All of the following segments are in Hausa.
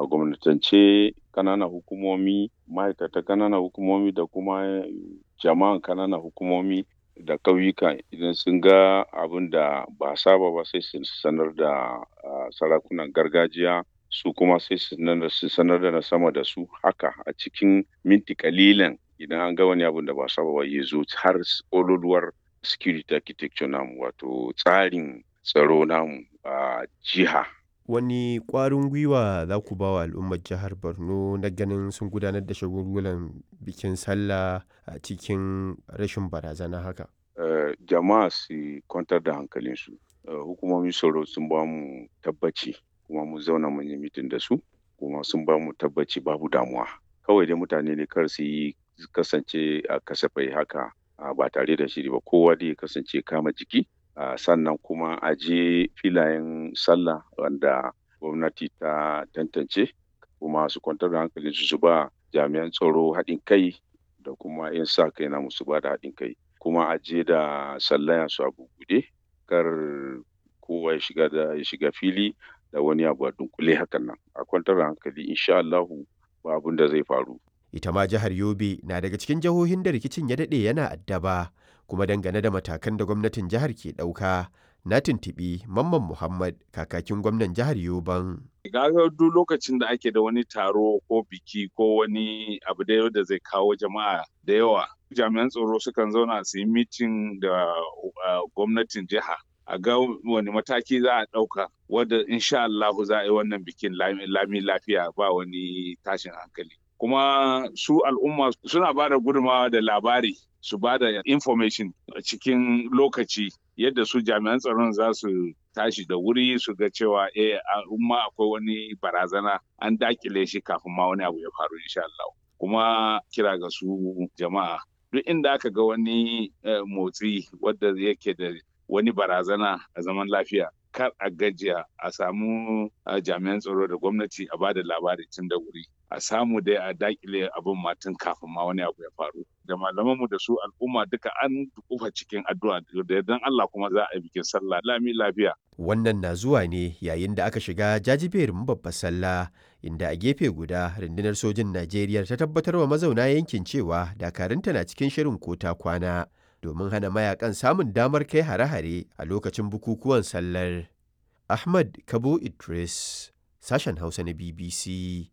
a gwamnatance ƙananan hukumomi ma'aikata ƙananan hukumomi da kuma jama'an ƙananan hukumomi da ƙauyuka idan sun ga abin da ba saba ba sai su sanar da sarakunan gargajiya su kuma sai su sanar da na sama da su haka a cikin minti kalilan idan an ga wani abin da ba saba ba ya zo har ƙololuwar security architecture namu wato tsarin tsaro namu a jiha wani ƙwarin gwiwa za ku ba wa al'ummar jihar borno na ganin sun gudanar da shagulgulan bikin sallah a cikin rashin barazana haka uh, jama'a su kwantar da hankalinsu uh, hukumomin tsaro sun ba mu tabbaci kuma mu zauna mun yi mitin da su kuma sun ba mu tabbaci babu damuwa kawai dai mutane ne kar su yi kasance a kasafai haka uh, ba tare da shiri ba kowa dai kasance kama jiki Uh, sannan kuma a je filayen sallah wanda gwamnati ta tantance kuma su kwantar da hankalinsu su ba jami'an tsaro haɗin kai da kuma 'yan sa kai na musu ba da haɗin kai kuma a je da sallaya su a bugude kar kowa ya shiga da ya shiga fili da wani abu a dunkule hakan nan a kwantar da hankali insha Allahu ba abin da zai faru ita ma jihar Yobe na daga cikin jihohin da rikicin ya daɗe yana addaba kuma dangane da matakan da gwamnatin jihar ke ɗauka na tuntuɓi mamman muhammad kakakin gwamnan jihar yoban gaga duk lokacin da ake da wani taro ko biki ko wani abu da da zai kawo jama'a da yawa jami'an tsaro sukan zauna su yi mitin da gwamnatin jiha a ga wani mataki za a ɗauka wadda insha Allah za a yi wannan bikin lami lafiya ba wani tashin hankali kuma su al'umma suna ba da gudunmawa da labari su ba da information a cikin lokaci yadda su jami'an tsaron za su tashi da wuri su ga cewa eh al'umma akwai wani barazana an dakile shi kafin ma wani abu ya faru insha Allah kuma kira ga su jama'a duk inda aka ga wani motsi wadda yake da wani barazana a zaman lafiya kar a gajiya a samu jami'an tsaro da gwamnati a bada labari tun da wuri a samu dai a dakile abin matan kafin ma wani abu ya faru da malamanmu da su al'umma duka an kufa cikin addu'a da yardan Allah kuma za a yi bikin sallah lami lafiya wannan na zuwa ne yayin da aka shiga jajiberin babbar sallah inda a gefe guda rundunar sojin Najeriya ta tabbatar wa mazauna yankin cewa dakarunta na cikin shirin kota kwana domin hana mayakan samun damar kai hare-hare a lokacin bukukuwan sallar. Ahmad Kabo Idris, sashen Hausa na BBC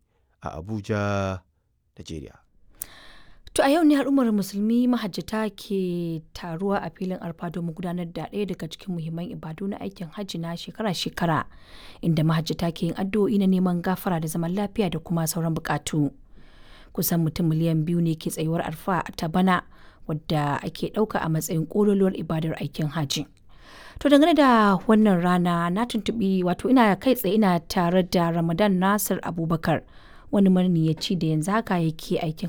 a Abuja, Najeriya. To a yau ne al'ummar musulmi mahajjata ke taruwa a filin arfa domin gudanar da ɗaya daga cikin muhimman ibadu na aikin hajji na shekara-shekara inda mahajjata ke yin addu'o'i na neman gafara da zaman lafiya da kuma sauran bukatu. Kusan mutum miliyan biyu ne ke tsayuwar arfa ta bana wadda ake ɗauka a matsayin ƙololuwar ibadar aikin hajji. To dangane da wannan rana na tuntuɓi wato ina kai tsaye ina tare da Ramadan Nasir Abubakar wani maniyaci da yanzu haka yake aikin